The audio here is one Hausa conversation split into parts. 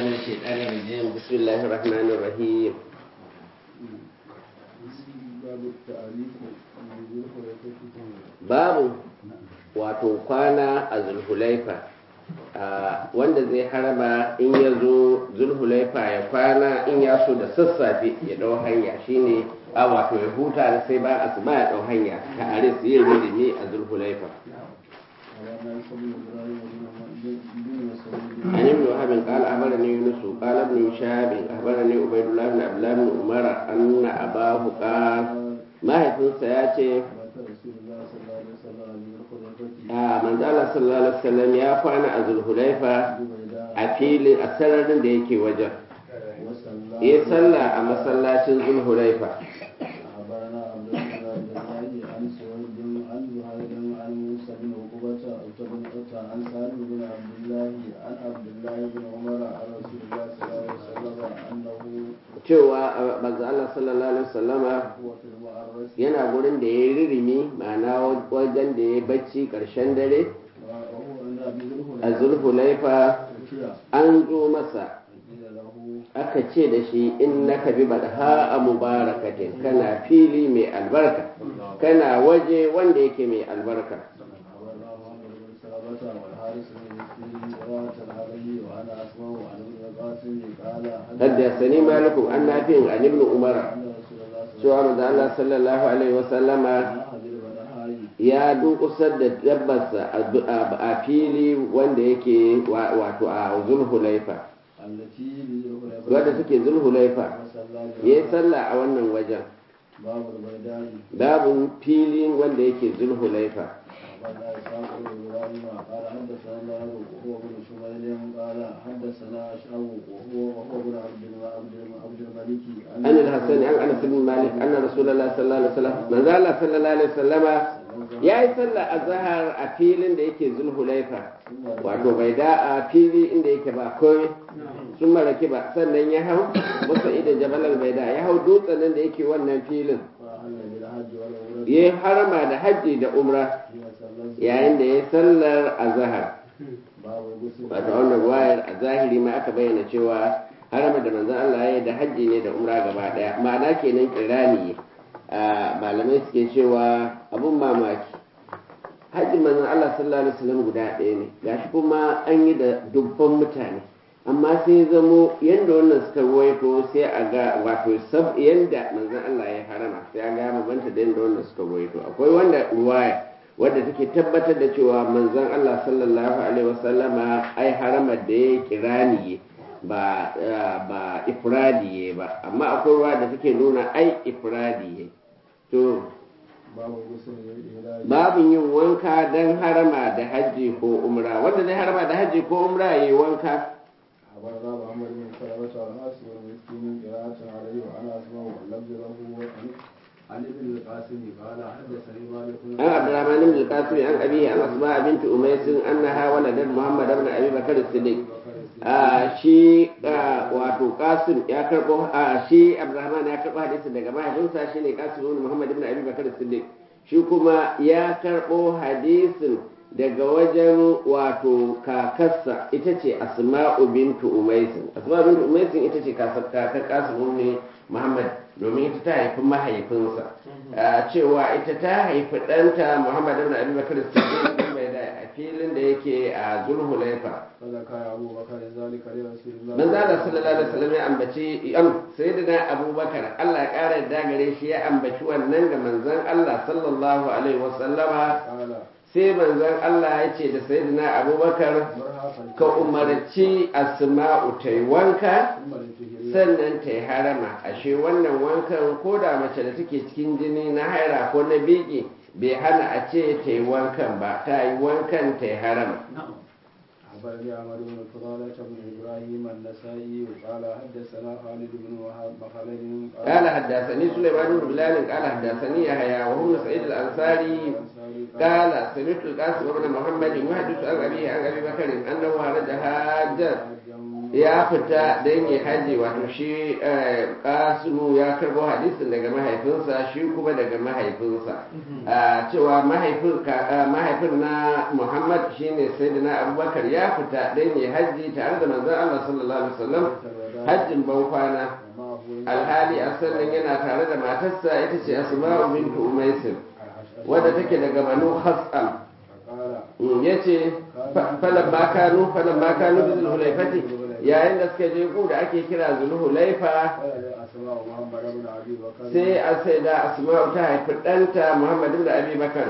من الشيطان الرجيم بسم الله الرحمن الرحيم باب التعريف بذي الخليفة babu wato kwana a zulhulaifa a wanda zai harama in ya zo zulhulaifa ya kwana in ya so da sassafe ya ɗau hanya shine a wato ya huta da sai ba asuba ya ɗau hanya ta aris yin rudimi a zulhulaifa على ما يسمى إبراهيم بن مسعود عن ابن وهب قال أخبرني يونس قال ابن شهاب أخبرني عبيد الله بن عبد الله بن عمر أن أباه قال ما هيفنسا يا شيخ مات رسول الله صلى الله عليه وسلم بذي الخليفة a manzo Allah sallallahu alaihi wasallam ya kwana a Zulhulaifa ببيداء a filin a sararin da yake wajen وصلى yi sallah a masallacin Zulhulaifa أخبرنا عبد الله بن عبد الله عن سويد عن زهير عن موسى بن عقبة بن عتى عن سالم بن عبد الله عن عبد الله بن عمر عن رسول الله صلى الله عليه وسلم أنه cewa a, manzo Allah sallallahu alaihi wasallama هو في المعرس yana gurin da ya yi ririmi ma'ana wajen da ya bacci karshen dare وهو عند أبي ذر a Zulhulaifa الهليفة an zo masa قيل له aka ce da shi innaka bi badha a mubarakatin kana fili mai albarka kana waje wanda yake mai albarka أخبرنا محمد بن سلمة والحارث بن مسكين قراءة عليه وأنا أسمع عن ابن القاسم قال حدثني مالك عن نافع عن ابن عمر أن رسول الله صلى cewa manzo Allah sallallahu alaihi wasallama الله عليه وسلم ya dukusar da dabbarsa a- a fili wanda yake wa- wato a zulhulaifa التي بذي wadda take zulhulaifa وصلى ya yi sallah a wannan wajen باب البيداء babin filin wanda yake zulhulaifa أخبرنا إسحاق بن إبراهيم قال حدثنا الله وهو بن شميل قال حدثنا أشعب وهو وهو بن عبد الم- عبد الم- عبد الملك an al-hasan an anas bin malik anna rasulullahi sallallahu alaihi wasallam manzo Allah sallallahu alaihi wasallama ya yi sallah a zahar a filin da yake zulhulaifa wato bai da a fili inda yake ba komai sun maraki ba sannan ya hau masa idan jabalar bai da ya hau dutsen nan da yake wannan filin فأهل بالحج والعمرة ya yi harama da hajji da umra حين صلى yayin da ya sallar a zahar باب الغسل wato wannan wayar a zahiri ma aka bayyana cewa harama da manzon Allah ya yi da hajji ne da umra gaba daya ma'ana kenan kirani a malamai suke cewa abun mamaki hajjin manzon Allah sallallahu alaihi wasallam guda ɗaya ne gashi kuma an yi da dubban mutane amma sai zamo yanda wannan suka ruwaito sai a ga wato sab yanda manzon Allah ya harama sai a ga mabanta da yanda wannan suka ruwaito akwai wanda ruwaya wadda take tabbatar da cewa manzon Allah sallallahu alaihi wasallama ai harama da ya kirani ba ba ifradi ba amma akwai ruwa da take nuna ai ifradi to باب الغسل للإهلال babin yin wanka don harama da hajji ko umra wanda zai harama da hajji ko umra ya yi wanka أخبرنا محمد بن سلمة والحارث بن مسكين قراءة عليه وأنا أسمع واللفظ له عن عن ابن القاسم قال حدثني مالك an abdurrahman ibn al-qasim an abihi an asma bint umays annaha waladat muhammad ibn abi bakr as-siddiq a shi ah, wato qasim ya karbo a shi abdurrahman ya karbo hadisi daga mahaifinsa shine qasim ibn muhammad ibn abi bakr as-siddiq shi kuma ya karbo hadisin daga wajen wato kakarsa ita ce asma'u bintu umaisin asma'u bintu umaisin ita ce kakar qasim ibn muhammad domin ita ta haifi mahaifinsa a cewa ita ta haifi ɗanta muhammad ibn abi bakr as-siddiq din bai da a filin da yake a zulhulaifa فذكر أبو بكر ذلك لرسول الله manzo Allah sallallahu alaihi wasallam ya ambaci am sayyidina abubakar Allah ya kara da gare shi ya ambaci wannan ga manzon Allah sallallahu alaihi wasallama قال sai manzon Allah ya ce da sayyidina abubakar مرحبا ka umarci asma'u ta yi wanka ثم لتهري sannan ta yi harama ashe wannan wankan ko da mace da take cikin jini na haira ko na biki bai hana a ce ta yi wankan ba ta yi wankan ta yi harama أخبرني عمر بن فضالة بن إبراهيم النسائي وقال حدثنا خالد بن وهب خالد قال حدثني سليمان بن بلال قال حدثني يحيى وهو بن سعيد الانصاري قال سمعت القاسم بن محمد يحدث عن ابيه عن ابي بكر انه خرج حاجا ya fita don yi haji wato shi kasimu ya karbo hadisin daga mahaifinsa shi kuma daga mahaifinsa cewa mahaifin na muhammad shine sayyidina abubakar ya fita don yi haji tare da manzon allah sallallahu alaihi wasallam hajjin ban kwana alhali a sannan yana tare da matarsa ita ce asma'u bintu umaisin wadda take daga banu khas'am ya ce falon makanu falon makanu da zulhulaifati yayin da suka je gu da ake kira zulhulaifa sai a sai da asma'u ta haifi ɗanta muhammad ibn abi bakar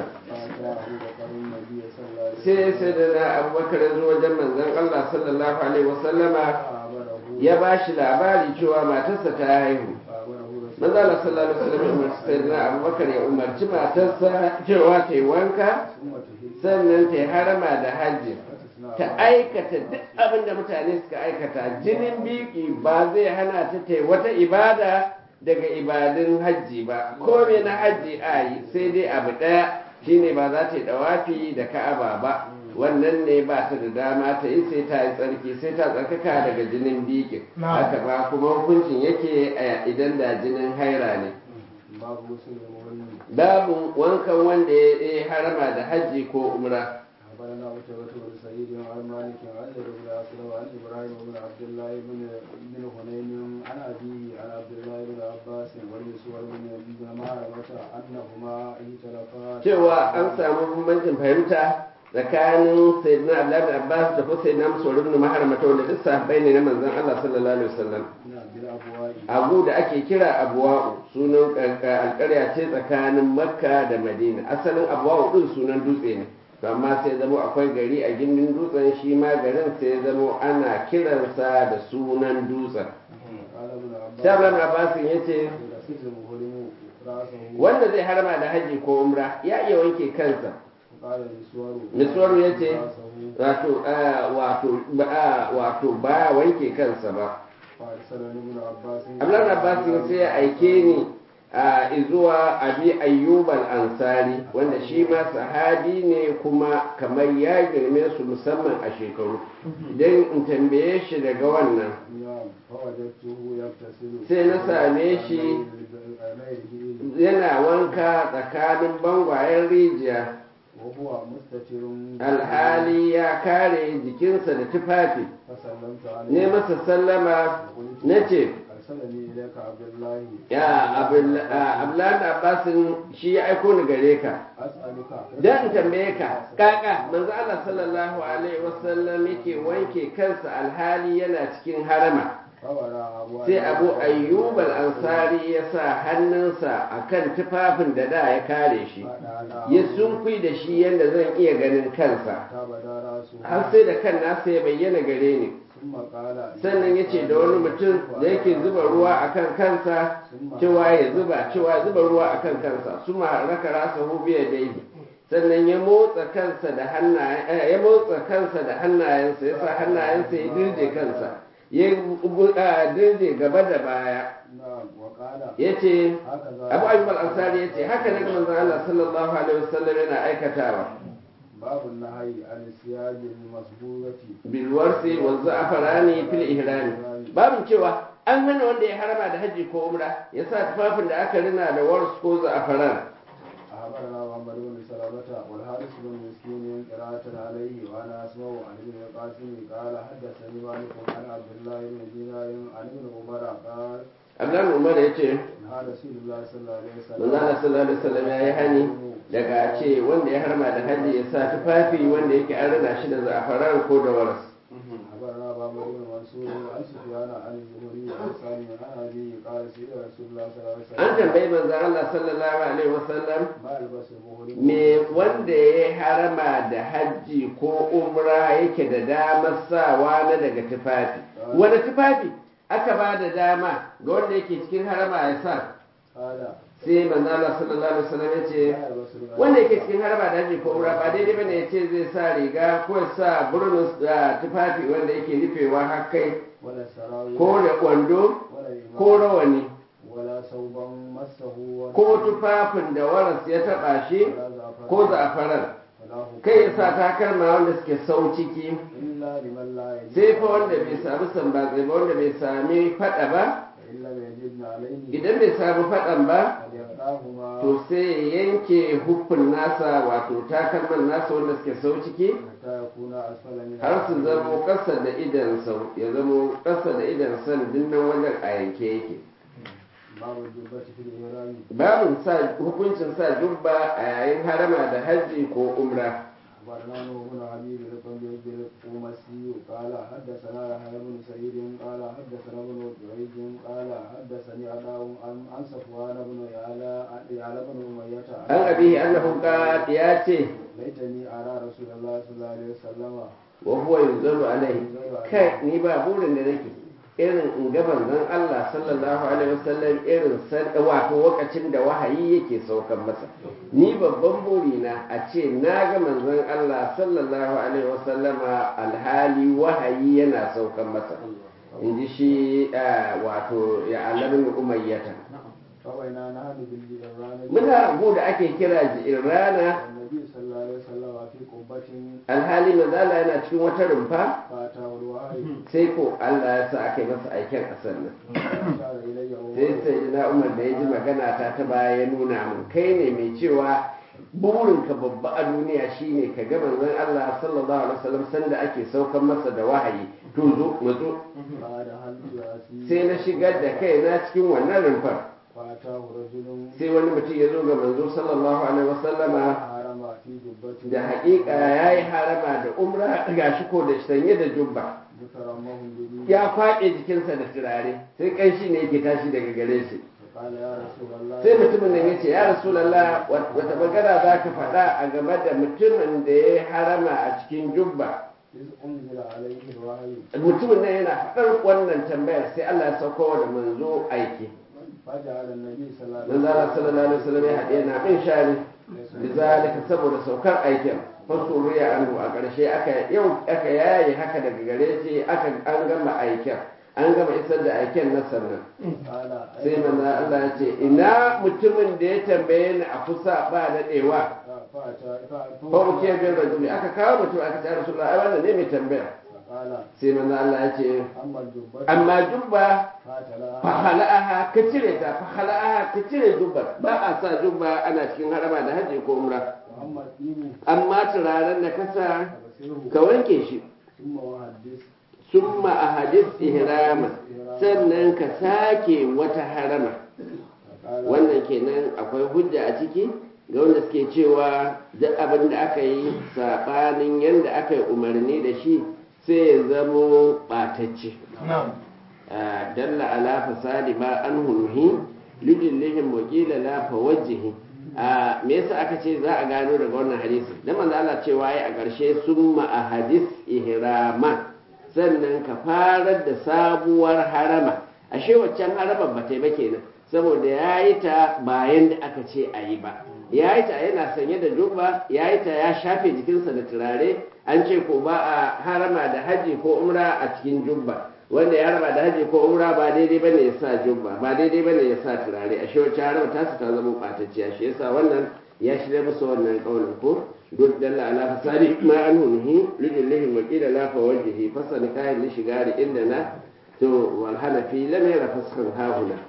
sai sai da na abubakar ya zo wajen manzon allah sallallahu alaihi wasallama ya ba shi labari cewa matarsa ta haihu manzo Allah sallallahu alaihi wasallam umarci sayyidina Abubakar ya umarci matarsa cewa ta yi wanka sannan ta yi harama da hajji ta aikata duk abin da mutane suka aikata jinin biki ba zai hana ta ta yi wata ibada daga ibadun hajji ba ko me na hajji a yi sai dai abu ɗaya shine ba za ta yi dawafi da ka'aba ba wannan ne ba ta da dama ta yi sai ta yi tsarki sai ta tsarkaka daga jinin bikin haka ba kuma hukuncin yake idan da jinin haira ne babu wankan wanda ya harama da hajji ko umra أخبرنا قتيبة بن سعيد عن مالك عن زيد بن أسلم عن إبراهيم بن عبد الله بن بن هنين عن أبيه عن عبد الله بن عباس والمسور بن بن مهرمة أنهما اختلفا cewa an samu bambancin fahimta tsakanin sayyidina Abdullah bin Abbas da kuma sayyidina Mus'ud ibn Maharmata wanda duk sahabbai ne na manzon Allah sallallahu alaihi wasallam abu da ake kira abuwa'u sunan alƙarya ce tsakanin Makka da Madina asalin abuwa'u din sunan dutse ne to amma sai zamo akwai gari a gindin dutsen shi ma garin sai zamo ana kiransa da sunan dutsen Shablan Abbasin ya ce wanda zai harma da haji ko umra ya iya wanke kansa miswaru ya ce wato baya wanke kansa ba Ablan Abbasin sai ya aike ni a zuwa abi ayyubal ansari wanda shi ma sahabi ne kuma kamar ya girme su musamman a shekaru don in tambaye shi daga wannan sai na same shi yana wanka tsakanin bangwayen rijiya alhali ya kare jikinsa da tufafi ne masa sallama na ce ya abdullahi abbasin shi ya aiko ni gare ka don tambaye ka kaka manzo Allah sallallahu alaihi wasallam yake wanke kansa alhali yana cikin harama sai abu ayyub al-ansari ya sa hannunsa akan tufafin da da ya kare shi ya sunkui da shi yadda zan iya ganin kansa har sai da kan nasa ya bayyana gare ni sannan ya ce da wani mutum da yake zuba ruwa a kan kansa cewa ya zuba cewa zuba ruwa a kan kansa su raka rasa hubiya daidai sannan ya motsa kansa da hannayen ya motsa kansa da hannayensa ya sa hannayensa ya dirje kansa ya dirje gaba da baya ya ce abu ayyub al-ansari ya ce haka na manzon Allah sallallahu alaihi wasallam yana aikatawa باب النهي عن الثياب المسبوغة بالورث والزعفران في الإهرام باب cewa an hana wanda ya harama da haji ko umra ya sa tufafin da aka rina da wars ko za'afaran أخبرنا محمد بن سلامة والحارث بن مسكين قراءة عليه وأنا أسمع عن ابن القاسم قال حدثني مالك عن عبد الله بن دينار عن ابن عمر قال Abdullahi Umar ya ce, نهى رسول الله صلى الله عليه وسلم Manzana sallallahu alaihi wasallam ya yi hani daga ce wanda ya harma da haji ya sa tufafi wanda yake an rina shi da za'afaran ko da waras. أخبرنا بابا بن منصور عن سفيان عن الزهري عن سالم عن أبي قال سئل رسول الله صلى الله عليه وسلم An tambayi manzan Allah sallallahu alaihi wasallam ما يلبس المهرم me wanda ya harama da hajji ko umra yake da damar sawa na daga tufafi. Wani tufafi aka ba da dama ga wanda yake cikin harama ya sa قال sai manzo Allah sallallahu alaihi wasallam ya ce لا يلبس الغالي wanda yake cikin harba da haji ko umra ba daidai bane ya ce zai sa riga ko ya sa burnus da tufafi wanda yake rufewa har kai ولا سراويل ko da kwando ولا إمام ko rawani ولا ثوبا مسه ولا ko tufafin da waras ya taba shi ولا زعفران ko za'afaran kai ya sa takalma wanda suke sau ciki إلا لمن لا يجد sai fa wanda bai sami sambatsi ba wanda bai sami fada ba فإن لم يجدن عليه idan bai sami fadan ba فليقطعهما to sai ya yanke hufin nasa wato takalman nasa wanda suke sau ciki حتى يكون أسفل من har su zamo ƙasa da idan sau ya zamo ƙasa da idan san dinnan wajen a yanke yake باب الجبة في الإحرام babin sa hukuncin sa jubba a yayin harama da hajji ko umra أخبرنا نوح بن حبيب بن القمسي قال حدثنا يحيى بن سعيد قال حدثنا ابن جريج قال حدثني عطاء عن عن صفوان بن يعلى يعلى بن أمية an abihi annahu qad ya ce ليتني أرى رسول الله صلى الله عليه وسلم wa huwa yunzaru alaihi kai ni ba burin da nake irin in ga manzon Allah sallallahu alaihi wasallam irin san wato lokacin da wahayi yake saukan masa ni babban burina a ce na ga manzon Allah sallallahu alaihi wasallama alhali wahayi yana saukan masa in ji shi ah, wato ya alamin umayyata فبينا نحن بالجيران muna abu da ake kira rana والنبي صلى الله عليه وسلم في قبة alhali manzala yana cikin wata rumfa فأتاه الوحي sai ko Allah ya sa aka yi masa aiken ƙasar nan فأشار إلي sai عمر sai na umar da ya ji magana ta ta baya ya nuna mun kai ne mai cewa burinka babba a duniya shine ka ga manzon Allah sallallahu alaihi wasallam sanda ake saukan masa da wahayi to zo mazo بعد هل رأسي sai na shigar da kai na cikin wannan rumfar فأتاه رجل sai wani mutum ya zo ga manzo sallallahu alaihi wasallama حرم في جبة da haƙiƙa ya yi harama da umra gashi ko da sanye da jubba ذكرمه به ya kwaɗe jikinsa da turare sai ƙanshi ne yake tashi daga gare shi فقال يا رسول الله sai mutumin nan ya ce ya rasulallah wata magana za ka faɗa a game da mutumin da ya harama a cikin jubba إذ أنزل عليه الوحي mutumin nan yana faɗar wannan tambayar sai Allah ya sauko da manzo aiki فجعل النبي صلى الله عليه manzo Allah sallallahu alaihi wasallam ya haɗe na bin shari bizalika saboda saukar aikin fasuriya anhu a ƙarshe aka yau aka yaye haka daga gare shi aka an gama aikin an gama isar da aikin na sannan قال sai manzo Allah ya ce ina mutumin da ya tambaye ni a kusa ba daɗewa فأتى ko mu ke bin rajuli aka kawo mutum aka ce rasulullah ai wannan ne mai tambaya فقال sai manzo Allah ya ce أما الجبة amma jubba فاتلها fa hala'aha ka cire ta fa hala'aha ka cire jubba ba a sa jubba ana cikin harama da haji ko umra وأما الدين amma turaren da ka sa فغسله ka wanke shi ثم وحدث summa ahadith ihrama sannan ka sake wata harama فقال wannan kenan akwai hujja a ciki ga wanda suke cewa duk abin da aka yi saɓanin yadda aka yi umarni da shi sai ya zamo ɓatacce Ah, dalla ala fasadi ma an hunhi lidillihim wakila la fawajjihi a me yasa aka ce za a gano daga wannan hadisi dan manzo Allah cewa yi a ƙarshe summa ahadis ihrama sannan ka farar da sabuwar harama ashe waccan haramar ba ta yi ba kenan saboda ya yi ta bayan da aka ce a yi ba ya yi ta yana sanye da jubba ya yi ta ya shafe jikinsa da turare an ce ko ba a harama da haji ko umra a cikin jubba wanda ya harama da haji ko umra ba daidai bane ya sa jubba ba daidai bane ya sa turare ashe wacce harama ta ta zama ɓatacciya shi yasa wannan ya shirya musu wannan kaunin ko duk dalla ala fasadi ma an hunhi lillahi wa qila la fa wajhihi fasani kayan li shigari inda na to wal hanafi lam yara faskan hahuna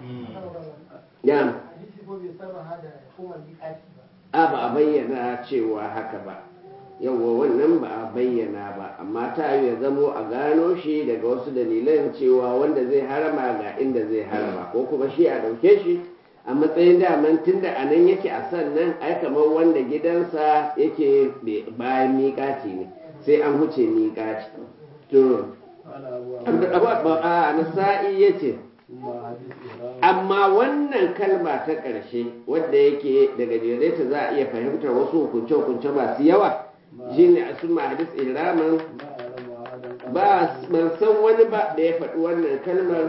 ya hadisi ko bai sarraha da hukumar miƙati ba a ba a bayyana cewa haka ba yawwa wannan ba a bayyana ba amma ta yi ya zamo a gano shi daga wasu dalilan cewa wanda zai harama ga inda zai harama ko kuma shi a ɗauke shi a matsayin daman tunda a nan yake a sannan ai kamar wanda gidansa yake bayan miƙaci ne sai an huce miƙaci to قال أبو abu abu a nasa'i ya ce ثم حدث إحرام amma wannan kalma ta ƙarshe wadda yake daga jere ta za a iya fahimtar wasu hukunce-hukunce masu yawa shine a suma hadis ihraman ما أعلم أحدا قال ba ban san wani ba da ya faɗi wannan kalmar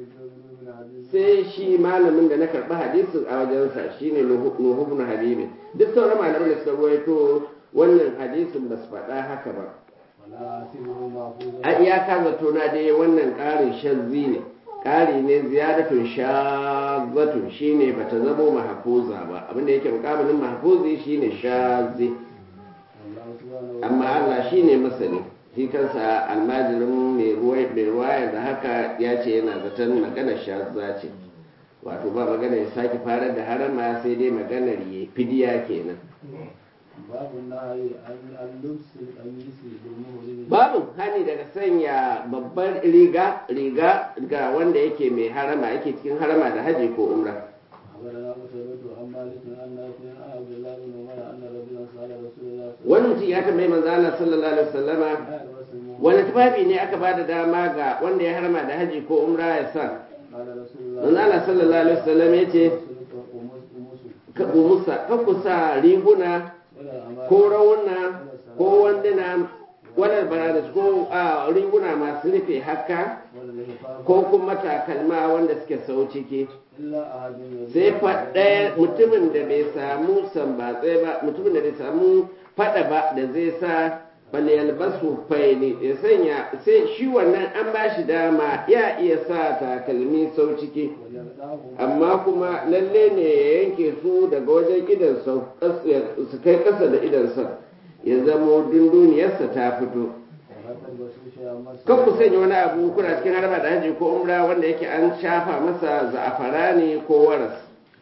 sai shi malamin da na karɓi hadisin a wajensa shine nuhu ibn habibin duk sauran malaman da suka ruwaito wannan hadisin ba su faɗa haka ba ولا أحسبه محفوظا a iyaka zato na dai wannan ƙarin shazzi ne ƙari ne ziyaratun shazzatun shine bata zamo mahfuza ba abinda yake mukabilin mahfuzi shine shazzi والله amma Allah shi ne masani shi kansa almajirin mai ruwaya da haka ya ce yana zaton maganar shazza ce wato ba magana ya sake farar da harama sai dai maganar ya fidiya kenan babu nahi an lubsi kamisi domin babu hani daga sanya babbar riga riga ga wanda yake mai harama yake cikin harama da haji ko umra أخبرنا قتيبة عن مالك عن نافع عن عبد الله بن عمر أن رجلا سأل رسول الله صلى wani mutum ya tambayi manzo Allah sallallahu alaihi wasallama الله عليه وسلم wani tufafi ne aka bada dama ga wanda ya harama da haji ko umra ya sa قال رسول الله manzo Allah sallallahu alaihi wasallam ya ce ka umusa ka kusa riguna ko rauna ko wanduna wadar baradas ko a riguna masu rufe haka ko kuma takalma wanda suke sau ciki sai faɗaya mutumin da bai samu sambatse ba mutumin da bai samu faɗa ba da zai sa balyalbasu faili ya sanya sai shi wannan an ba shi dama ya iya sa takalmi sau ciki amma kuma lalle ne ya yanke su daga wajen idan sau su kai ƙasa da idan sau ya zamo dunduniyarsa ta fito kan ku sanya wani abu kuna cikin harba da haji ko umra wanda yake an shafa masa za'afara ne ko waras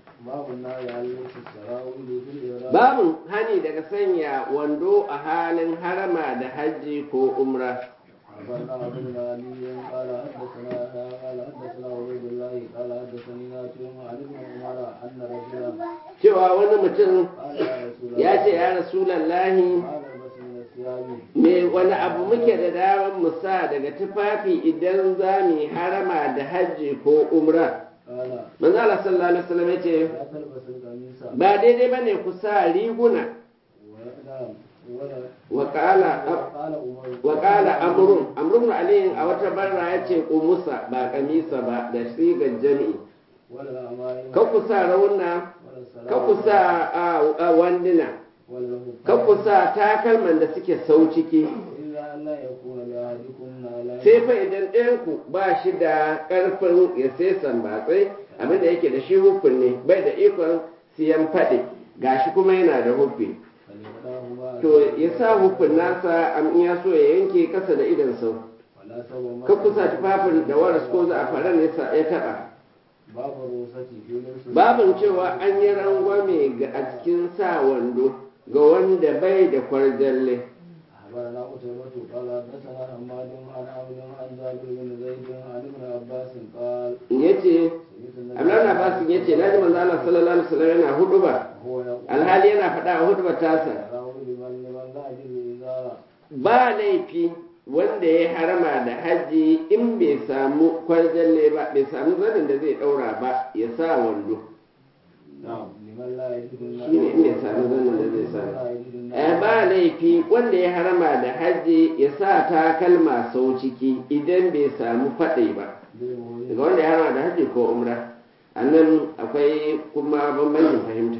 babin hani daga sanya wando a halin harama da haji ko umra أخبرنا عبد الغني قال حدثنا قال حدثنا عبيد الله قال حدثني نافع عن ابن عمر أن رجلا cewa wani mutum قال يا رسول الله ya ce ya rasulallahi قال بس من الثياب me wani abu muke da daman mu sa daga tufafi idan za mu yi harama da hajji ko umra قال manzo Allah sallallahu alaihi wasallam ya ce لا تلبس القميص ba daidai bane ku sa riguna ولا ولا wa qala قال عمر wa qala amrun amrun ali a wata barra ya ce qumusa ba kamisa ba da sigar jami'i ولا الأمائم ka ku sa rauna ولا السلام ka ku sa a- a wanduna ولا ka ku sa takalman da suke sau ciki إلا أن لا يكون لأحدكم على sai fa idan ɗayanku ba shi da ƙarfin ya sai sambatsai abinda yake da shi hufin ne bai da ikon siyan faɗi gashi kuma yana da hufi فليقطعهما to ya sa hufin nasa am in ya so ya yanke kasa da idan sau ولا سوى ka kusa tufafin da waras ko za a faran ya sa- ya taɓa باب الرخصة في لبس babin cewa an yi rangwame ga a cikin sa wando ga wanda bai da kwarjalle أخبرنا قتيبة قال حدثنا حماد عن عبد عن جابر بن زيد عن ابن عباس قال ya ce سمعت النبي Abdullahi Abbas ya ce na ji manzo Allah sallallahu alaihi wasallam yana hudu ba وهو يقول alhali yana faɗa a hudu tasa أراه لمن لمن لا يجد إزارا ba laifi wanda ya harama da haji in bai samu kwarjalle ba bai samu zanin da zai ɗaura ba ya sa wando نعم لمن لا يجد shi ne in bai samu zanin da zai sa لا يجد Eh, ba laifi wanda ya harama da haji ya sa takalma sau ciki idan bai samu faɗai ba daga wanda ya harama da haji ko umra a nan akwai kuma bambancin fahimta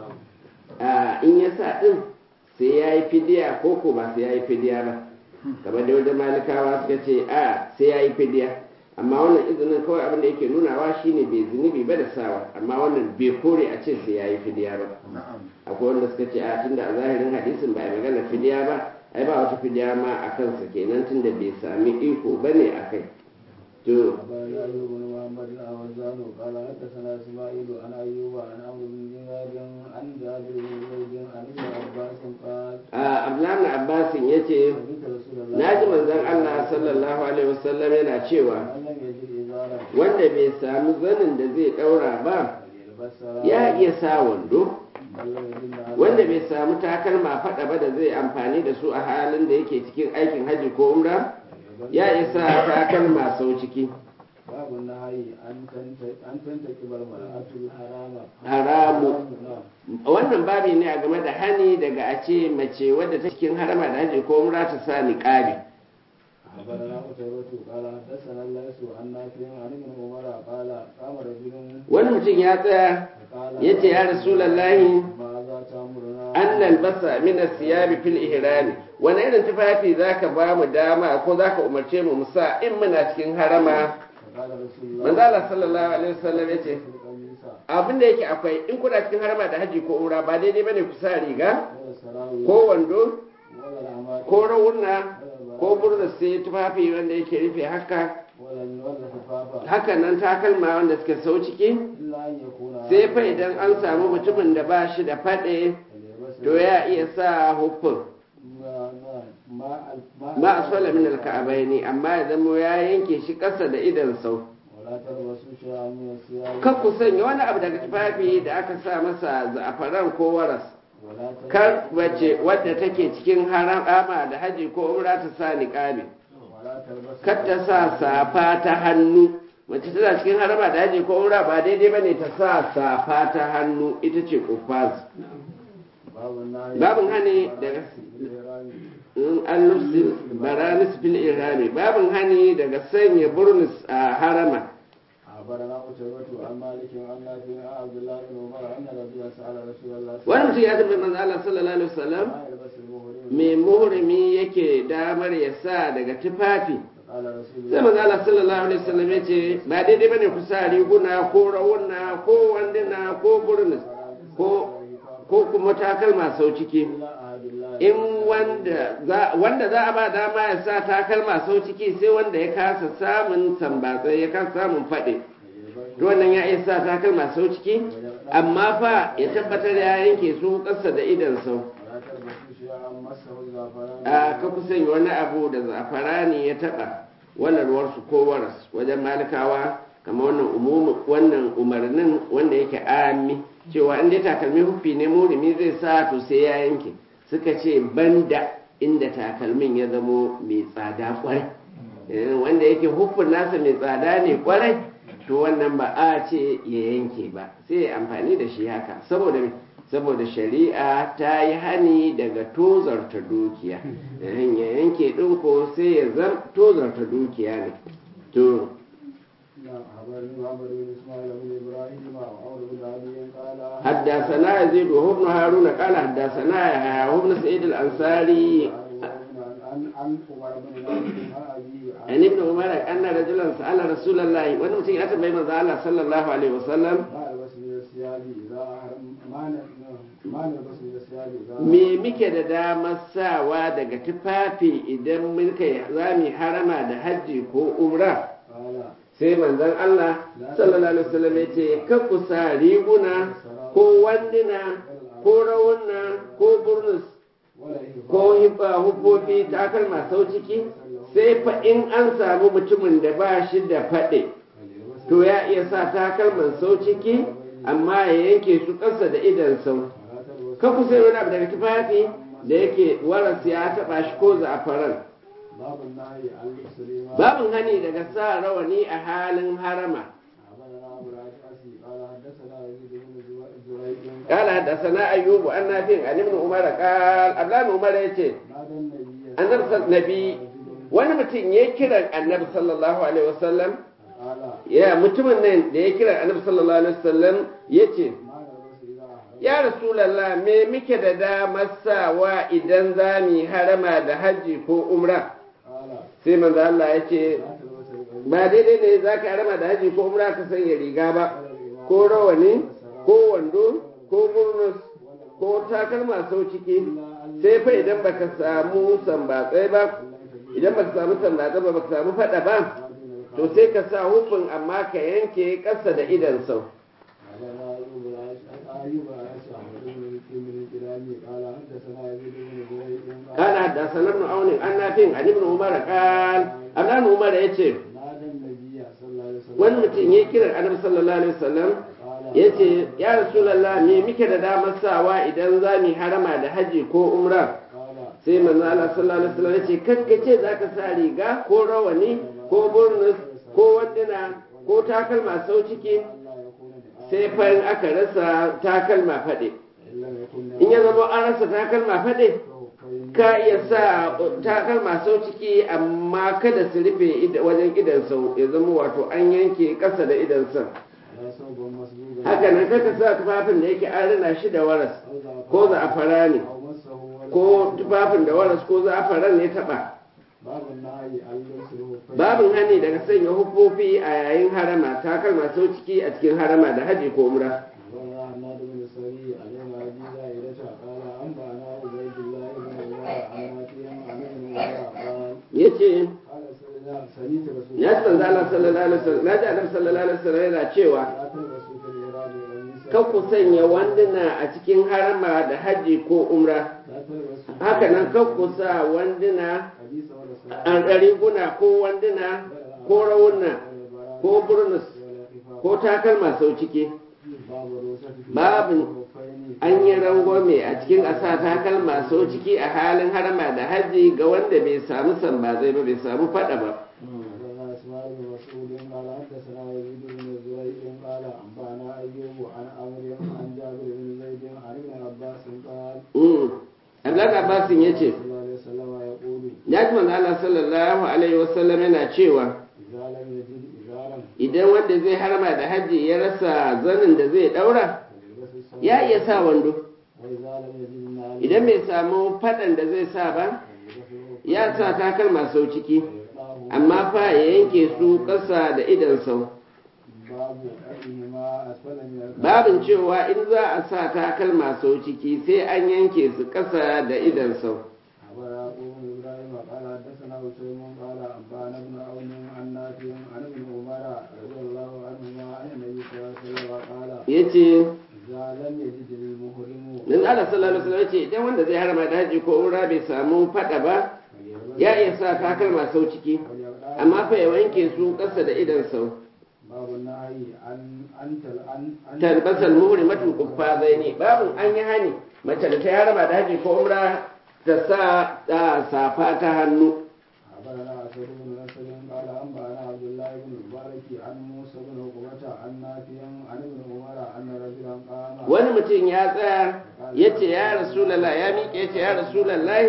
a in ya sa ɗin sai ya yi fidiya ko ko ba sai ya yi fidiya ba kamar da wajen malikawa suka ce a sai ya yi fidiya amma wannan izinin kawai abin da yake nunawa shine bai zunubi ba da sawa amma wannan bai kore a ce sai ya yi fidiya ba akwai wanda suka ce a tunda a zahirin hadisin ba a magana fidiya ba ai ba wata fidiya ma a kansa kenan tunda bai sami iko ba ne a kai to أخبرنا أيوب بن محمد الأوزان قال حدثنا إسماعيل عن أيوب عن عمرو بن دينار عن جابر بن زيد عن ابن عباس قال a abdullahi abbasin ya ce سمعت رسول الله na ji manzon allah sallallahu alaihi wasallam yana cewa من لم يجد إزارا wanda bai sami zanin da zai ɗaura ba فليلبس سراويل ya iya sa wando من لم يجد على wanda bai samu takalma faɗa ba da zai amfani da su a halin da yake cikin aikin haji ko umra ya isa takalma sau ciki باب النهي أن تنت- أن تنتكب المرأة الحرام haramu نعم wannan babi ne a game da hani daga a ce mace wadda ta cikin harama da haji ko umra ta sa niqabi أخبرنا قتيبة قال حدثنا الليث عن نافع عن ابن عمر قال قام رجل wani mutum ya tsaya فقال ya ce ya rasulallahi ماذا تأمرنا an nalbasa min siyabi fil ihrami wani irin tufafi zaka ba mu dama ko zaka umarce mu musa in muna cikin harama فقال رسول الله manzo Allah sallallahu alaihi wasallam ya ce القميص abin da yake akwai in kuna cikin harama da haji ko umra ba daidai bane ku sa riga ولا السراويل ko wando ولا العمائم ko rawuna ko burda sai tufafi wanda yake rufe haka ولا ولا الخفافة haka nan takalma wanda suka sau ciki إلا أن يكون sai fa idan an samu mutumin da ba shi da faɗe فليلبس to ya iya sa hufin ما ما ما ma asfala min alka'abaini amma ya zama ya yanke shi ƙasa da idan sau ولا تلبسوا شيئا من الثياب kan ku sanya wani abu daga tufafi da aka sa masa za'afaran ko waras ولا تلبسوا kar wace wadda take cikin harama da haji ko umra ta sa niqabi ولا تلبسوا kar ta sa safa ta hannu mace tana cikin harama da haji ko umra ba daidai bane ta sa safa ta hannu ita ce kufaz باب النهي babin hani daga in an lufsi baranis fil irami babin hani daga sanya burnus a harama أخبرنا قتيبة عن مالك عن نافع عن عبد الله بن عمر أن رجلا سأل رسول الله صلى wani mutum الله ya tambayi manzo Allah sallallahu alaihi wasallam ما يلبس المهرم me muhrimi yake damar ya sa daga tufafi قال رسول sai manzo Allah sallallahu alaihi wasallam ya ce ba daidai bane ku sa riguna ko rawuna ko wanduna ko burnus ko ko kuma takalma sau ciki إلا أحد الله in wanda za wanda za a ba dama ya sa takalma sau ciki sai wanda ya kasa samun tambatsai ya kasa samun faɗi to wannan ya iya sa takalma sau ciki amma fa ya tabbatar ya yanke su ƙasa da idan sau ولا تلبسوا شيئا مسه الزعفران a ka kusan wani abu da zafarani ya taɓa wannan ruwarsu ko waras wajen malikawa kamar wannan umumu wannan umarnin wanda yake ami cewa in dai takalmi hufi ne murimi zai sa to sai ya yanke suka ce banda inda takalmin ya zamo mai tsada kwarai Eh, wanda yake hufin nasa mai tsada ne kwarai to wannan ba a ce ya yanke ba sai ya amfani da shi haka saboda me? saboda shari'a ta yi hani daga tozarta dukiya Eh, ya yanke ɗin ko sai ya zam tozarta dukiya ne to نعم أخبرني محمد بن إسماعيل بن إبراهيم وعمر بن أبي قال حدثنا يزيد وهو ابن هارون قال حدثنا يحيى وهو ابن سعيد الأنصاري عن عن عمر بن نافع عن أبي عن ابن عمر أن رجلا سأل رسول الله وأنا متين أتى بين الله صلى الله عليه وسلم ما يلبس من الثياب إذا أحرم ما ن- ما نلبس من الثياب إذا me muke da damar sawa daga tufafi idan muka za mu harama da hajji ko umra قال sai manzon Allah sallallahu alaihi wasallam ya ce ka ku sa riguna ko wanduna ko rawuna ko burnus ولا إهفاء ko hifa hufofi takalma sau ciki sai fa in an samu mutumin da ba shi da faɗe فليلبس to ya iya sa takalman sau ciki amma ya yanke su ƙasa da idan sau ولا تلبس ka ku sai wani abu daga tufafi da yake waras ya taɓa shi ko za'afaran باب النهي عن لبس الإمام babin hani daga sa rawani a halin harama أخبرنا أبو الأشعث قال حدثنا يزيد بن زريق قال حدثنا أيوب أن نافع عن ابن عمر قال أبلان عمر يتي نادى النبي annabi sal- nabi wani mutum ya kiran annabi sallallahu alaihi wasallam قال ya mutumin nan da ya kiran annabi sallallahu alaihi wasallam ya ce ما نلبس إذا أحرم ya rasulallah me muke da damar sawa idan za mu yi harama da hajji ko umra قال sai manzo Allah ya ce لا تلبس القميص ba daidai ne za ka harama da hajji ko umra ka sanya riga ba ولا الإمام ko rawani ko wando ko burnus ko takalma sau ciki sai fa idan baka samu sambatsai ba idan baka samu sambatsai ba baka samu fada ba to sai ka sa hufin amma ka yanke ƙasa da idan sau أخبرنا أيوب الأش- أيوب الأشعث بن بن كلامي قال حدثنا يزيد بن زريق قال حدثنا ابن عون عن نافع عن ابن عمر قال ابن عمر yace نادى النبي صلى الله عليه وسلم wani mutum ya kira annabi sallallahu alaihi wasallam قال yace ya rasulullah me muke da damar sawa idan za mu yi harama da haji ko umra قال sai manzo Allah sallallahu alaihi wasallam yace kakkace zaka sa riga ko rawani ko burnus ko wanduna ko takalma sau ciki ألا يكون لآخر sai fa in aka rasa takalma faɗe إلا يكون in ya zama an rasa takalma faɗe لآخر ka iya sa takalma sau ciki amma kada su rufe ida- wajen idan sau ya zama wato an yanke ƙasa da idan sau لا ثوب مسبوغا haka nan kaka sa tufafin da yake an rina shi da waras ko za'afara ne أو مسه ولا ko tufafin da waras ko za'afaran ne taɓa باب النهي عن لبس الخفين babin hani daga sanya hufofi a yayin harama takalma sau ciki a cikin harama da haji ko umra وروى حماد بن السري عن ابي زائدة قال انبانا عبيد الله بن عمر عن yace قال سيدنا سميت رسول ya ji manzo Allah sallallahu alaihi wasallam na ji annabi sallallahu alaihi wasallam yana cewa لا تلبسوا في الإيراد والنساء kan ku sanya wanduna a cikin harama da haji ko umra لا تلبسوا haka nan kan ku sa wanduna حديث ولا صلاة a riguna ko wanduna ko rawuna ko burnus ko takalma sau ciki باب الرخصة في babin الخفين an yi rangwame a cikin a sa takalma sau ciki a halin harama da haji ga wanda bai samu sambazai ba bai samu fada ba حدثنا اسماعيل بن مسعود قال حدثنا يزيد بن زريع قال انبانا ايوب عن عمرو عن جابر بن زيد عن ابن عباس قال Mm. Abdullahi Abbasin ya ce, صلى الله عليه وسلم يقول ya ji manzo Allah sallallahu alaihi wasallam yana cewa اذا لم يجد ازارا idan wanda zai harama da haji ya rasa zanin da zai daura فليلبس الثوب ya iya sa wando واذا لم يجد نعلا idan bai samu fadan da zai sa ba فليلبس ya sa takalma sau ciki ويقطعه amma fa ya yanke su ƙasa da idan sau باب أيهما أسفل من الكعبين babin cewa in za a sa takalma sau ciki sai an yanke su ƙasa da idan sau أبا يعقوب بن إبراهيم قال حدثنا وسيم قال أنبانا بن عون عن نافع عن ابن عمر رضي الله عنهما عن النبي صلى الله عليه وسلم قال ya ce إذا لم يجد المحرم nan Allah sallallahu alaihi wasallam ya ce idan wanda zai harama da haji ko umra bai samu fada ba فليلبس ya iya sa takalma sau ciki وليقطع amma fa ya wanke su ƙasa da idan sau باب النهي عن أن تل أن أن talbasal muhrimatul quffazaini babin an yi hani mace da ta yi harama da haji ko umra ta sa ta safa ta hannu أخبرنا أسد بن نصر قال أنبأنا عبد الله بن المبارك عن موسى بن عقبة عن نافع عن ابن عمر أن رجلا قام wani mutum ya tsaya ya ce ya rasulallah ya miƙe ya ce ya rasulallah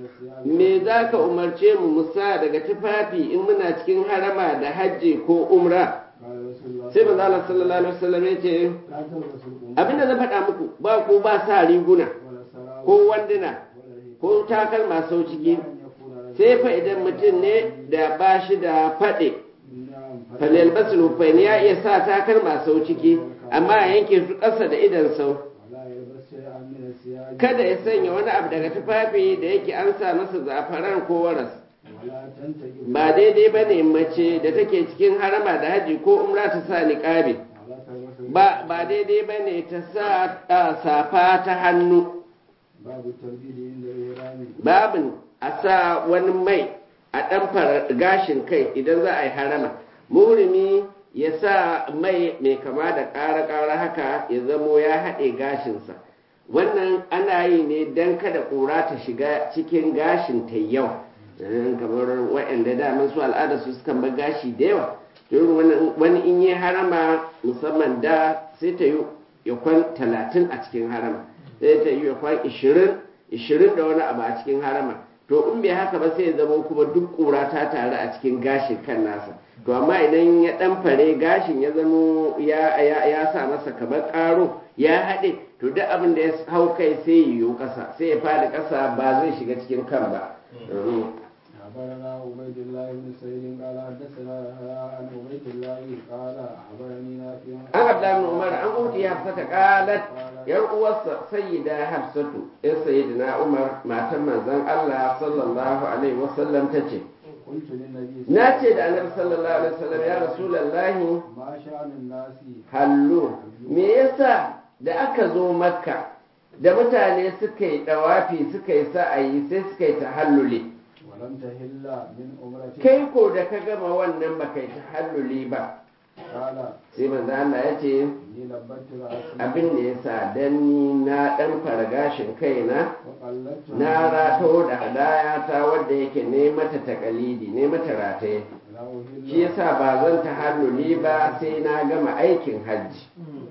me za ka umarce mu musa daga tufafi in muna cikin harama da hajji ko umra قال رسول الله sai manzo Allah sallallahu alaihi wasallam ya ce لا تلبسوا القمصان abinda na faɗa muku ba ku ba sa riguna ولا السراويل ko wanduna ولا الهداية ko takalma sau ciki أن يكون رجلا sai fa idan mutum ne da ba shi da faɗe نعم falil basul hufain ya iya sa takalma sau ciki amma ya yanke su ƙasa da idan sau ولا يلبس شيئا من الثياب kada ya sanya wani abu daga tufafi da yake an sa masa zafaran ko waras ولا تنتقب ba daidai ba ne mace da take cikin harama da haji ko umra ta sa niƙabi ولا تلبس ba ba daidai ba ne ta sa ah, safa ta hannu باب الترديد عند الإحرام babin a sa wani mai a ɗan gashin kai idan za a yi harama murimi ya sa mai mai kama da ƙara-ƙara haka ya zamo ya haɗe gashinsa wannan ana yi ne don kada ƙura ta shiga cikin gashin ta yawa Eh, kamar waɗanda daman su al'ada su sukan bar gashi da yawa to irin wannan- wani in yi harama musamman da sai ta yi ya kwan talatin a cikin harama sai ta yi ya kwan ishirin ishirin da wani abu a cikin harama to in bai haka ba sai ya zama kuma duk ƙura ta taru a cikin gashin kan nasa to amma idan ya ɗan fare gashin ya zamo ya, ya, ya sa masa kamar ƙaro ya haɗe to duk abin da ya hau kai sai ya yiwu ƙasa sai ya faɗi ƙasa ba zai shiga cikin kan ba Mhm. أخبرنا عبيد الله بن سعيد قال حدثنا يحيى عن عبيد الله قال أخبرني نافع an abdullahi ibn umar an uti hafsata qalat yar uwarsa sayyida hafsatu yar sayyidina umar matan manzon Allah sallallahu alaihi wasallam tace قلت للنبي na ce da annabi sallallahu alaihi wasallam ya rasulullahi ما شأن الناس hallu me yasa da aka zo makka da mutane suka yi dawafi suka yi sa'ayi sai suka yi tahalluli ولم تهل من عمرتك kai ko da ka gama wannan baka yi tahalluli ba قال sai manzo Allah ya ce إني لبت رأسي abin da ya sa dan ni na dan fara gashin kaina وقلبت na rato da hadaya ta wadda yake ne mata takalidi ne mata rataye لا أهل shi yasa ba zan ta halluli ba sai na gama aikin hajji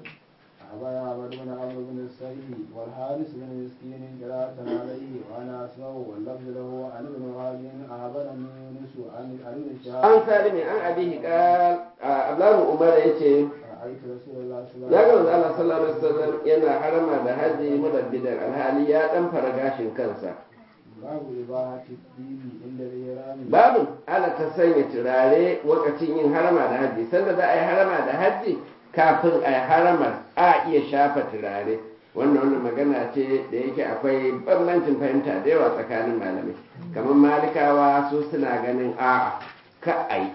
أبا عبد بن عمرو بن السري والحارث بن مسكين قراءة عليه وأنا أسمع واللفظ له عن ابن وهب أخبرني يونس عن عن ابن شهاب an salimi an abihi qal abdullahi umar yace رأيت رسول الله صلى الله ya ga عليه manzo Allah sallallahu alaihi wasallam yana harama da haji mudabbidan alhali ya dan fara gashin kansa باب إباحة الدين عند الإحرام babu ana ta sanya turare lokacin yin harama da haji sanda za a yi harama da haji kafin a yi haramar a iya shafa turare wannan wannan magana ce da yake akwai bambancin fahimta da yawa tsakanin malamai kamar malikawa su suna ganin a'a ka ai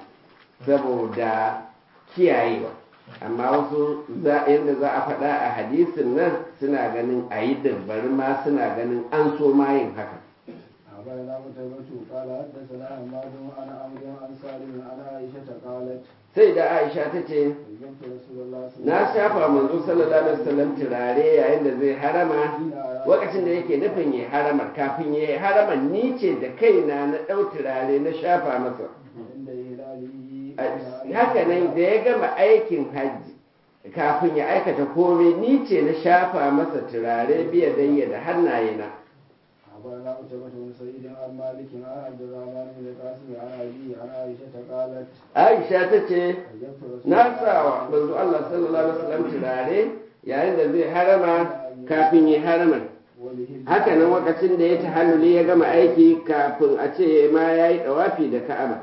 saboda kiyayewa amma wasu yadda za a faɗa a hadisin nan suna ganin a yi bari ma suna ganin an so ma yin haka أخبرنا قتيبة قال حدثنا حماد عن عمرو عن سالم عن عائشة قالت sai da aisha ta ce أيمت رسول الله صلى na shafa manzo sallallahu alaihi wasallam turare yayin da zai harama lokacin da yake nufin ya haramar kafin ya haramar ni ce da kaina na ɗau turare na shafa masa عند هلاله haka nan da ya gama aikin hajji kafin ya aikata komai ni ce na shafa masa turare biya dayya da hannayena أخبرنا قتيبة بن سعيد عن مالك عن عبد الرحمن بن القاسم عن أبيه عن عائشة قالت aisha ta ce أيمت رسول na sa wa manzo Allah sallallahu alaihi wasallam turare yayin da zai harama kafin ya harama وبه haka nan lokacin da ya tahalluli ya gama aiki kafin a ce ma ya yi dawafi da ka'aba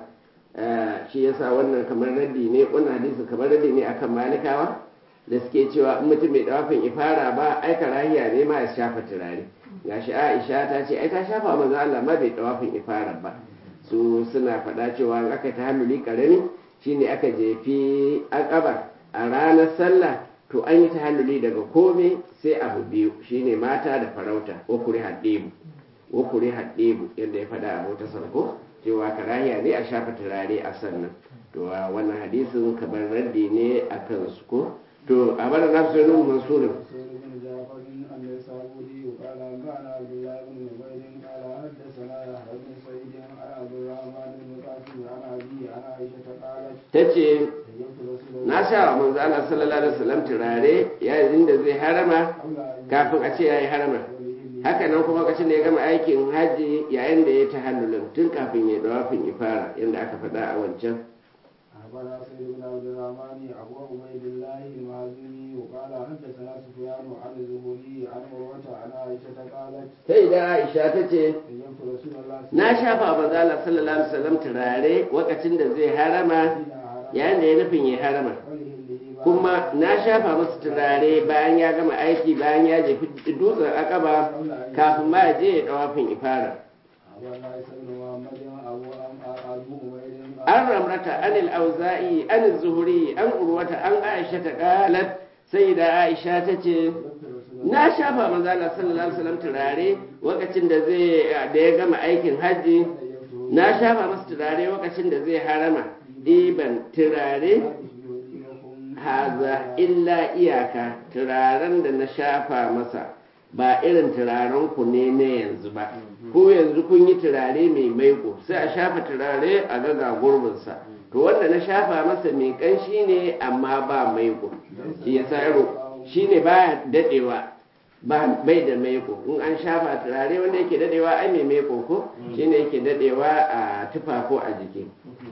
Eh, shi yasa wannan kamar raddi ne wannan hadisi kamar raddi ne akan malikawa da suke cewa in mutum bai dawafin ifara ba ai karahiya ne ma ya shafa turare gashi Aisha ta ce ai ta shafa manzo Allah ma bai dawafin ifara ba su suna faɗa cewa in aka tahalluli karami shine aka jefi akaba a ranar sallah to an yi tahalluli daga komai sai abu biyu shine mata da farauta wa kuri haddebu wa kuri haddebu yadda ya faɗa a wata sarko cewa karahiya ne a shafa turare a sannan to a wannan hadisin kamar raddi ne a kansu ko to a bada na su nun mansurin منصور بن جعفر النسابوري قال أنبأنا عبد الله بن نمير قال حدثنا يحيى بن سعيد عن عبد الرحمن بن القاسم عن أبيه عن عائشة قالت ta ce أيمت رسول na sha wa manzo Allah sallallahu alaihi wasallam turare yayin da zai harama kafin a ce yayi harama haka nan kuma lokacin da ya gama aikin hajji yayin da ya tahallulin tun kafin ya dawafin ifara yadda aka faɗa a wancan أخبرنا سيد بن عبد الرحمن أبو عبيد الله المازني وقال حدثنا سفيان عن الزهري عن عروة عن عائشة قالت sai da Aisha ta ce أيمت رسول الله na shafa wa manzo Allah sallallahu alaihi wasallam turare lokacin da zai harama yayin da ya nufin ya harama kuma na shafa masa turare bayan ya gama aiki bayan ya jefi dutsen akaba kafin ma ya je ya dawafin ifara أخبرنا عيسى بن محمد أبو أبو عبيد an ramrata an al-auza'i an az-zuhri an urwata an aisha ta qalat sai da aisha ta ce na shafa manzo Allah sallallahu alaihi wasallam turare lokacin da zai da ya gama aikin hajji na shafa masa turare lokacin da zai harama ɗiban turare haza illa iyaka turaren da na shafa masa ba irin turaren ku ne na yanzu ba ko yanzu kun yi turare mai maiko sai a shafa turare a gaga gurbinsa to wanda na shafa masa mai kanshi ne amma ba maiko shi ya yaro shi ne ba dadewa ba bai da maiko in an shafa turare wanda yake dadewa ai mai maiko ko shi ne yake dadewa a tufa ko a jiki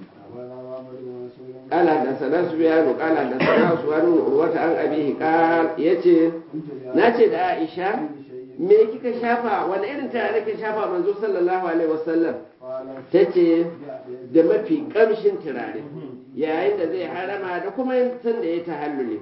قال حدثنا سفيان قال حدثنا سفيان بن عروة عن أبيه قال يتي ناتي da Aisha me kika shafa wani irin turare kika shafa manzo sallallahu alaihi wasallam tace da mafi kamshin turare yayin da zai harama da kuma san da ya tahallule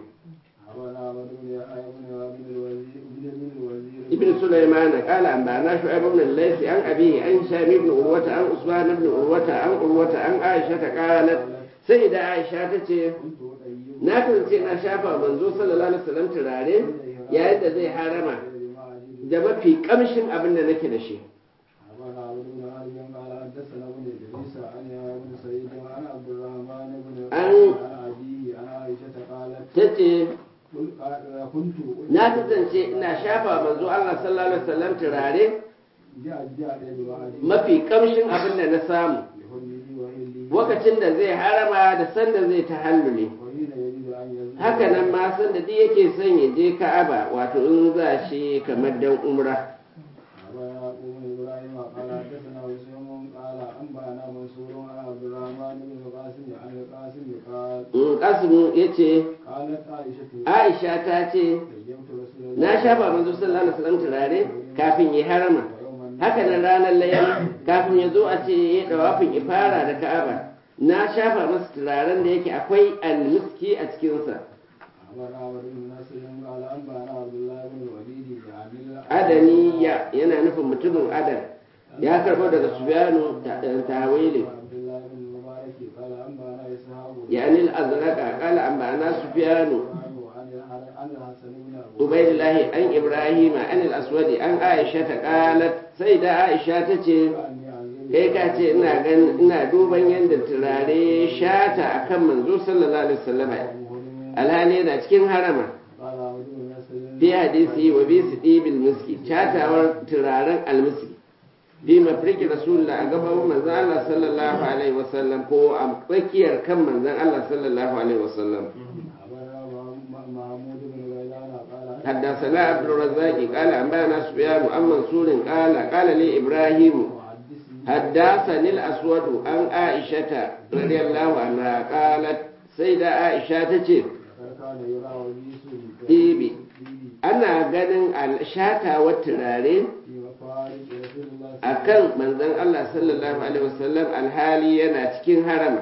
ابن سليمان قال أنبأنا شعيب بن الليث عن أبيه عن هشام بن عروة عن عثمان بن عروة عن عروة عن عائشة قالت سيدة عائشة تتي na kasance na shafa manzo sallallahu alaihi wasallam turare yayin da zai harama da mafi kamshin abin da nake da shi tace na kasance ina shafa manzo Allah sallallahu alaihi wasallam turare mafi kamshin abin da na samu lokacin da zai harama da sanda zai tahallule haka nan ma san da duk yake son ya je ka'aba wato in za shi kamar dan umra Kasim ya ce, Aisha ta ce, Na shafa manzo sallallahu alaihi wasallam turare kafin ya harama. Haka nan ranar layar kafin ya zo a ce ya dawafin ifara da ka'aba. Na shafa masa turaren da yake akwai almiski a cikinsa. أخبرنا عمرو بن نصر قال أنبأنا عبد الله بن الوليد يعني adaniya yana nufin mutumin adan ya karbo daga sufyanu ta- tawili عبد الله بن المبارك قال أنبأنا إسحاق yani al-azraqa qala ambana sufyanu عن عن الحسن بن أبو ubaidillahi an ibrahima an al-aswadi an aisha ta qalat sai da aisha ta ce أني أنزل kai ka ce ina gan ina duban yadda turare ya shata akan manzo sallallahu alaihi wasallam alhali yana cikin harama قال عبد بن نصر fi hadisi wa bi sidibil miski chatawar turaren almiski bi mafriki rasulullah a gaban manzon Allah sallallahu alaihi wasallam ko a tsakiyar kan manzon Allah sallallahu alaihi wasallam أخبرنا محمود بن غيلان قال حدثنا عبد الرزاق قال أنبأنا سفيان عن منصور قال قال لي إبراهيم حدثني حدثني الأسود عن عائشة رضي الله عنها قالت سيدة عائشة تجي كان يرى وجيس ɗibi ana ganin shata wa turare في مفارق رسول الله a kan manzon Allah sallallahu alaihi wasallam alhali yana cikin harama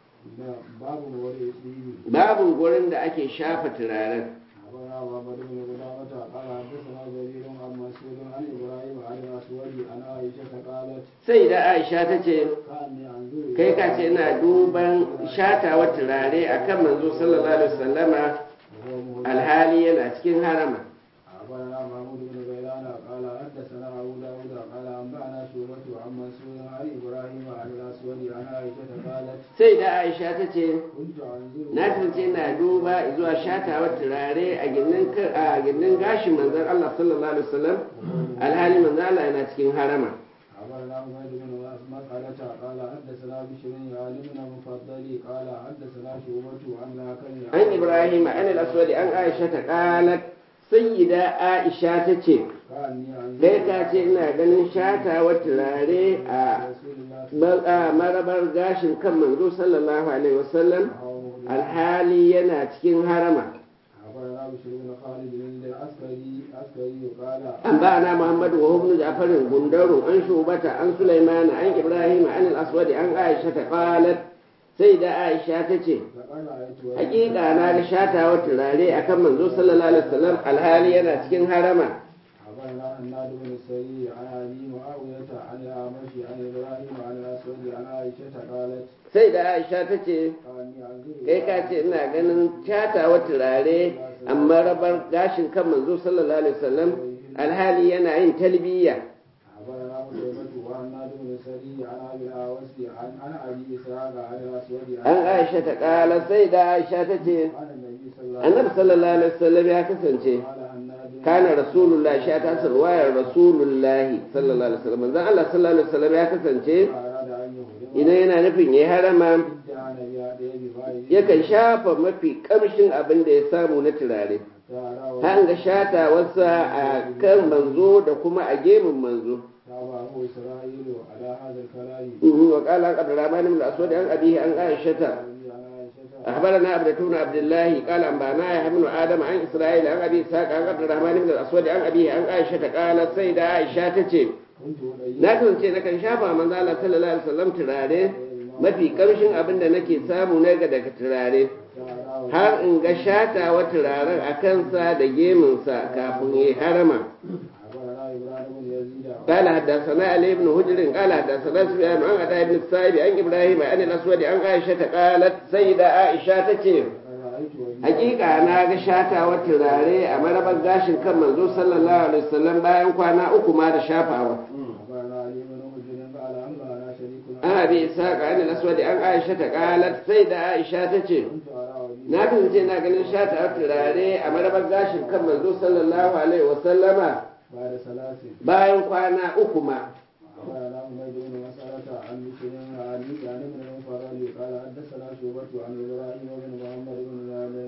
باب وري ديني babu gurin da ake shafa turaren أخبرنا محمد بن قدامة قال حدثنا جرير عن مسعود عن إبراهيم عن الأسود عن عائشة قالت sai da Aisha ta ce كأني أنظر kai ka ce ina duban shatawa turare akan manzo sallallahu alaihi wasallama وهو مهدى alhali yana cikin harama أخبرنا محمود بن غيلان قال حدثنا أبو داود قال أنبأنا شعبة عن مسعود عن إبراهيم عن الأسود عن عائشة قالت sai da Aisha ta ce كنت أنظر na kasance ina duba zuwa shatawa turare a gindin ka- a gindin gashin manzon Allah sallallahu alaihi wasallam alhali manzon Allah yana cikin harama أخبرنا حميد بن مسألة قال حدثنا بشر يعني بن مفضل قال حدثنا شعبة عن الحكم an Ibrahim an al-Aswadi an Aisha ta qalat sayyida Aisha ta ce كأني أنظر kai ka ce ina ganin shatawa turare a رسول الله ma- a marabar gashin kan manzo sallallahu alaihi wasallam وهو مهدى alhali yana cikin harama أخبرنا بشر بن خالد العسكري عسكري قال أنبأنا محمد وهو ابن جعفر بندر عن شوبة عن سليمان عن إبراهيم عن الأسود عن عائشة قالت سيدة عائشة تتي لقد رأيت حقيقة أنا شاتا وتراري أكم منذ صلى الله عليه وسلم الحالي أنا تكين هرما أخبرنا حناد بن السري عن أبي معاوية عن الأعمش عن إبراهيم عن الأسود عن عائشة قالت سيدة عائشة تتي كأني أنظر kai ka ce ina ganin shata wa turare amma rabar gashin kan manzo sallallahu alaihi wasallam alhali yana yin talbiya أخبرنا قتيبة وحناد بن السري عن أبي الأعوس عن عن أبي إسحاق عن الأسود an aisha ta kala sai da aisha ta ce عن النبي صلى الله عليه annabi sallallahu alaihi wasallam ya kasance قال حناد kana rasulullahi sha ta sarwayar rasulullahi sallallahu alaihi wasallam manzon Allah sallallahu alaihi wasallam ya kasance أراد أن يهدم idan yana nufin yayi harama ادعى نبي أديه بفائده yakan shafa mafi kamshin abin da ya samu na turare فأراه an ga shata wasa a kan manzo da kuma a gemun manzo تابعه إسرائيل على هذا الكلام wa qala qad ramani min aswad an abihi an aisha عن عائشة أخبرنا عبدة بن عبد الله قال أنبأنا يحيى بن آدم عن إسرائيل عن أبي إسحاق عن عبد الرحمن بن الأسود عن أبيه عن عائشة قالت سيدة عائشة تجي كنت أولئك na kasance na kan shafa manzo Allah sallallahu alaihi wasallam turare mafi kamshin abin da nake samu na ga daga turare فأراه har in ga shatawa turaren a kansa da gemunsa kafin ya harama أخبرنا إبراهيم بن يزيد قال حدثنا علي بن هجر قال حدثنا سفيان عن عطاء بن السائب عن ابراهيم عن الاسود عن عائشه قالت سيده عائشه تجي رأيت وجهه hakika na ga shatawa turare a marabar gashin kan manzo sallallahu alaihi wasallam bayan kwana uku ma da shafawa أخبرنا علي بن حجر قال أنبأنا شريك an abi ishaqa an al-aswad an aisha ta qalat sai da aisha ta ce كنت أرى وجهه na kasance na ganin shatawa turare a marabar gashin kan manzo sallallahu alaihi wasallama بعد ثلاث bayan kwana uku ma أخبرنا حميد بن مسألة عن بشر عن عن ابن المفرد قال حدثنا شعبة عن إبراهيم بن محمد بن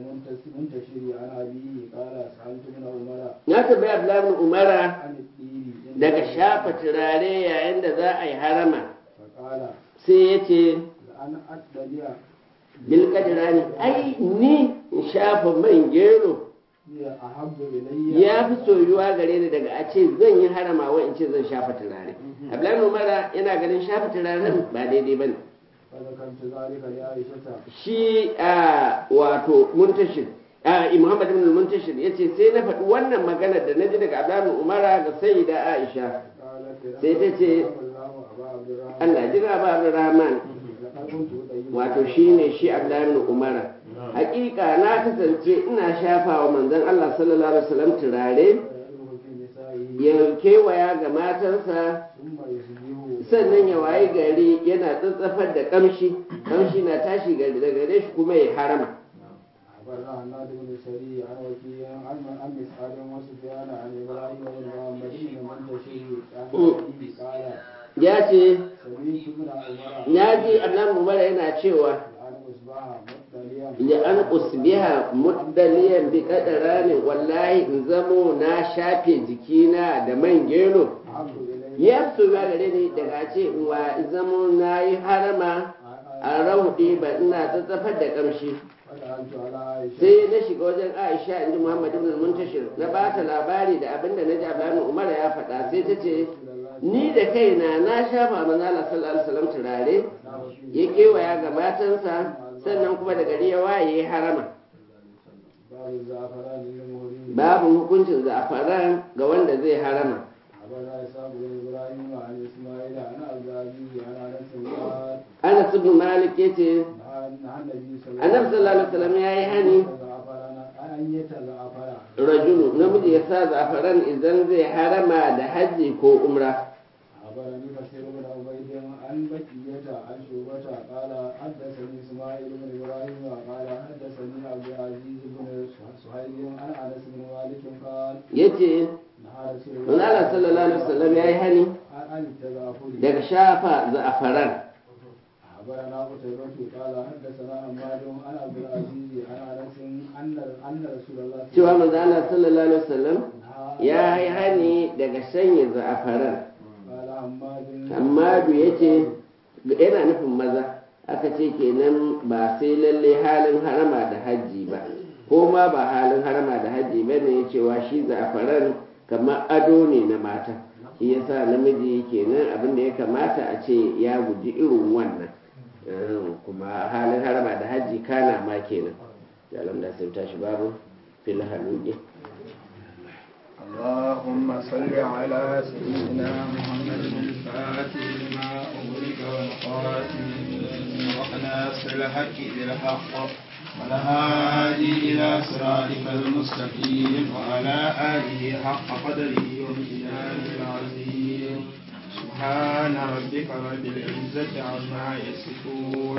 المنتشر عن أبيه قال سألت ابن عمر na tambaya Abdullahi ibn Umara عن الدين daga shafa turare yayin da za a yi harama فقال sai ya ce لأن أتبع bilkadirani ai ni in shafa man gero هي أحب إلي ya fi soyuwa gare ni daga a ce zan yi harama wa in ce zan shafa turare abdullahi umara yana ganin shafa turaren ba daidai ba ne فذكرت ذلك لعائشة shi a wato muntashin a Muhammad ibn al-Muntashir yace sai na faɗi wannan magana da naji daga Abdullah Umara ga Sayyida Aisha sai ta ce Allah jira ba Abdurrahman wato shine shi Abdullah ibn Umara hakika na kasance ina shafa wa manzon Allah sallallahu alaihi wasallam turare ya kewaya ga matansa sannan ya wayi gari yana tsatsafar da kamshi kamshi na tashi daga gare shi kuma ya harama أخبرنا هناد بن سري عن وكيع عن عن مسعد وسفيان عن إبراهيم بن محمد بن منتشر عن أبيه قال ya ce سمعت ابن عمر ya ji annan mubara yana cewa عن أصبح مطليا li an usbiha muddaliyan bi qadarani wallahi in zamo na shafe jikina da man gero أحب إلي ya so ya gare ni daga ce wa in zamo na yi harama a rauɗi ba ina tsatsafar da kamshi فدخلت على عائشة sai na shiga wajen aisha in ji muhammad ibn muntashir na ba ta labari da abin da na ji abdullahi umar ya faɗa sai ta ce ni da kaina na shafa manzo Allah sallallahu alaihi wasallam turare ya kewaya ga matansa sannan kuma da gari ya waye ya harama باب الزعفران للمهرين babu hukuncin za'afaran ga wanda zai harama أخبرنا إسحاق بن إبراهيم عن إسماعيل عن أبي عن أنس قال Anas ibn Malik yace نهى النبي صلى الله Annabi sallallahu alaihi wasallam yayi hani يتزعفرن أن يتزعفر rajulu namiji ya sa za'afaran idan zai harama da hajji ko umra أخبرني كثير بن عبيد عن بكية عن شعبة قال حدثني إسماعيل بن إبراهيم قال حدثني عبد العزيز بن سهيل عن أنس بن مالك قال yace نهى رسول manzo Allah sallallahu alaihi wasallam yayi hani عن التزعفر daga shafa za'afaran أخبرنا قتيبة قال حدثنا حماد عن عبد العزيز عن أنس أن أن رسول الله cewa manzo Allah sallallahu alaihi wasallam نهى ya yi hani daga sanya za'afaran قال حماد Hammadu ya ce yana nufin maza aka ce kenan ba sai lalle halin harama da hajji ba ko ma ba halin harama da hajji ba ne cewa shi za'afaran kamar ado ne na mata shi yasa namiji kenan abin da ya kamata a ce ya guji irin wannan Eh, kuma halin harama da hajji kana ma kenan da alamda sai tashi babu fil haluki اللهم صل على سيدنا محمد الفاتح لما أغلق والخاتم وناصر الحق بالحق والهادي إلى صراطك المستقيم وعلى آله حق قدره ومقداره العظيم سبحان ربك رب العزة عما يصفون